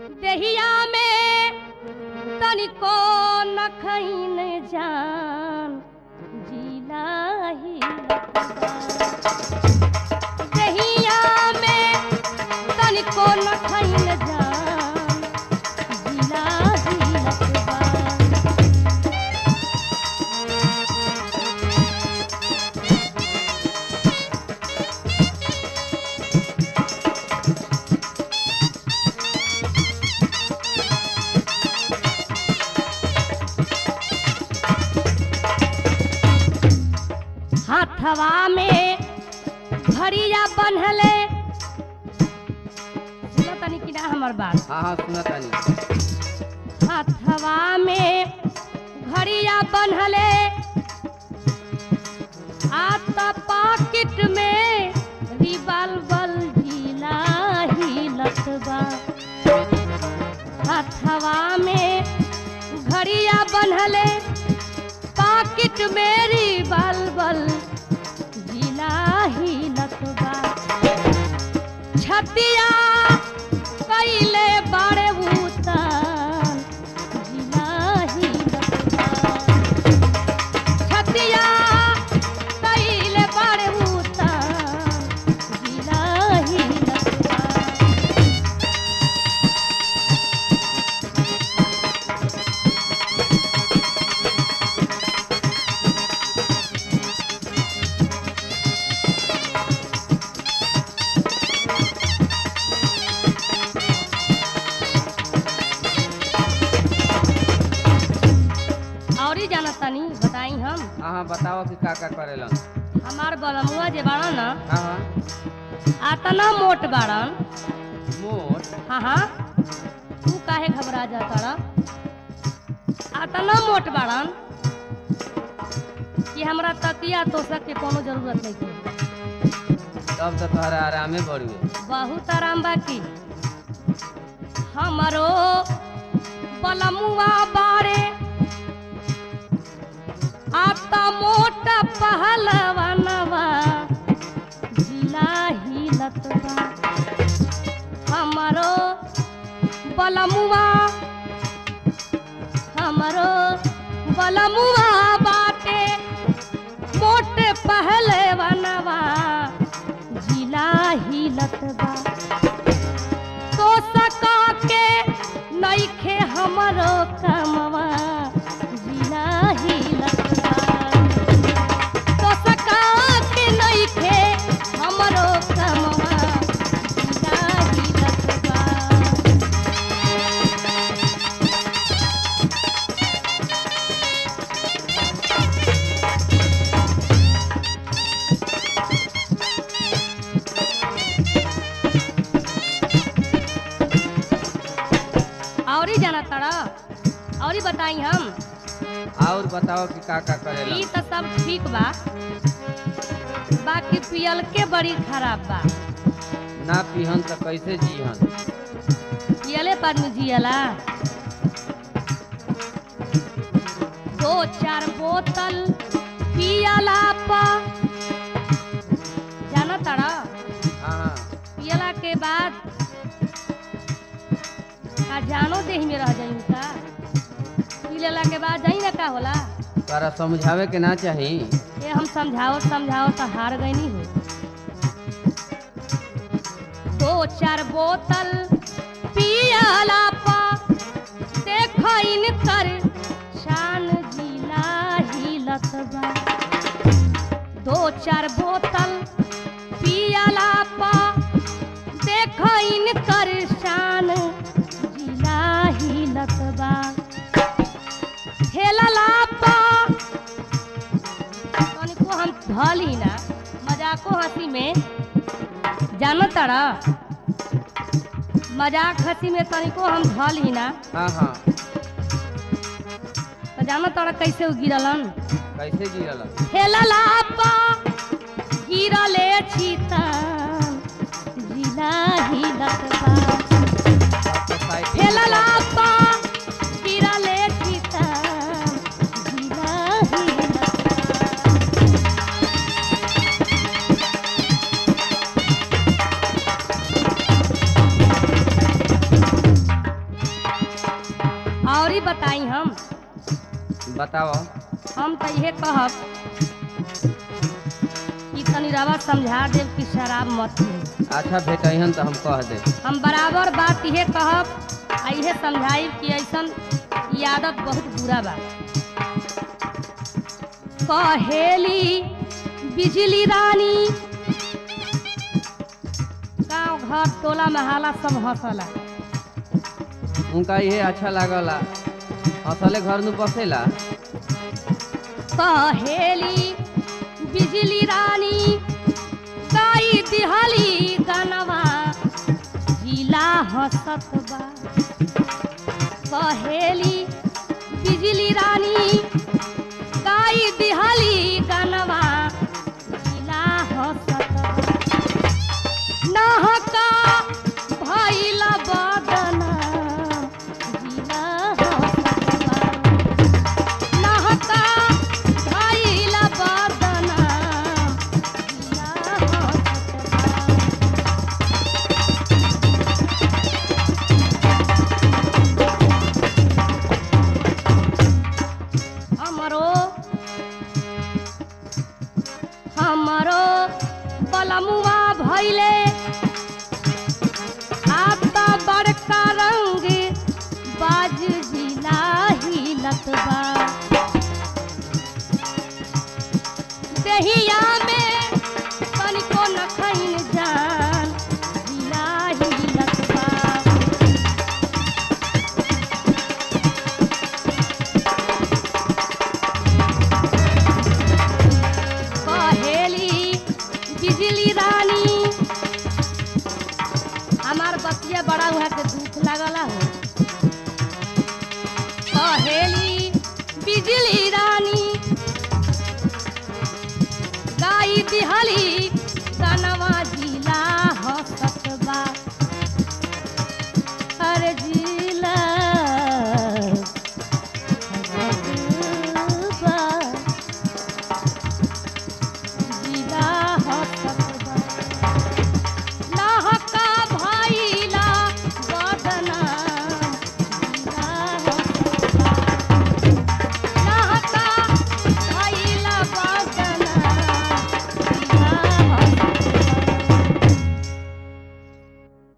देहिया में तनिको नखैन जान जिला ही देहिया में तनिको नखैन जान जिला ही लखबा हाथवा में घड़िया बन्हले सुनो तनी कि ना हमर बात हाँ हाँ सुना तानी हाथवा में घड़िया बन्हले आता पॉकेट में रिवाल्वर जिला ही लटवा हाथवा में घड़िया बन्हले पॉकेट में रिवाल्वर जिला ही लटवा छतिया कैले बाड़े उतार जिला ही लटवा छतिया कैले बाड़े उतार जिला ही लटवा और ही जाना तनी बताई हम हाँ हाँ बताओ कि का का करेलन हमार बलमुआ जे बाड़ा न हाँ हाँ आतना मोट बाड़न मोट हाँ हाँ तू काहे घबरा जाता रा आतना मोट बाड़न कि हमरा तकिया तोसक के कोनो जरूरत नहीं है तब तो तोहरा आरामे बढ़ुए बहुत आराम बाकी हमरो बलमुआ बारे आता मोटा पहलवनवा जिला ही लतवा हमरो बलमुआ हमरो बलमुआ बाटे मोटे पहलवनवा जिला ही लतवा तो सका के नइखे हमरो कमवा जिला ही लतवा तो सका के नइखे हमरो कमवा जिला ही लतवा और ही जाना तड़ा और ही बताई हम और बताओ कि का का करेलन ई तो सब ठीक बा बाकी पियल के बड़ी खराब बा ना पीहन तो कैसे जीहन पियले पर में जियला दो चार बोतल पियला पा जाना तड़ा हाँ हाँ पियला के बाद का जानो देही में रह जाई का पी लेला के बाद जाई ना का होला तोरा समझावे के ना चाही ये हम समझाओ समझाओ तो हार गई नहीं हो दो चार बोतल पियला पा देखो इनकर शान जिला ही लतबा दो चार बोतल पियला पा देखो इनकर शान जिला ही लतबा ठेलला पा तनिको हम धली ना मजाको हंसी में जानो तड़ा मजाक हंसी में तनिको हम धली ना हाँ हाँ तो जानो तड़ा कैसे उ गिरलन कैसे गिरलन ठेलला पा गिरले छीतन जिला ही लतबा अब तो साइकिल ठेलला पा गिरले छीतन जिला ही लतबा बताई हम बताओ हम तो इहे कहब कि तनी रवा समझा देव कि शराब मत पी अच्छा भेटहन तो हम कह दे हम बराबर बात इहे कहब आ इहे समझाई कि ऐसन ई आदत बहुत बुरा बा कहेली बिजली रानी गांव घर टोला महाला सब हंसला उनका ये अच्छा लागला असले घर नु बसेला कहेली बिजली रानी गाई दिहली गनवा जिला हंसत बा कहेली बिजली रानी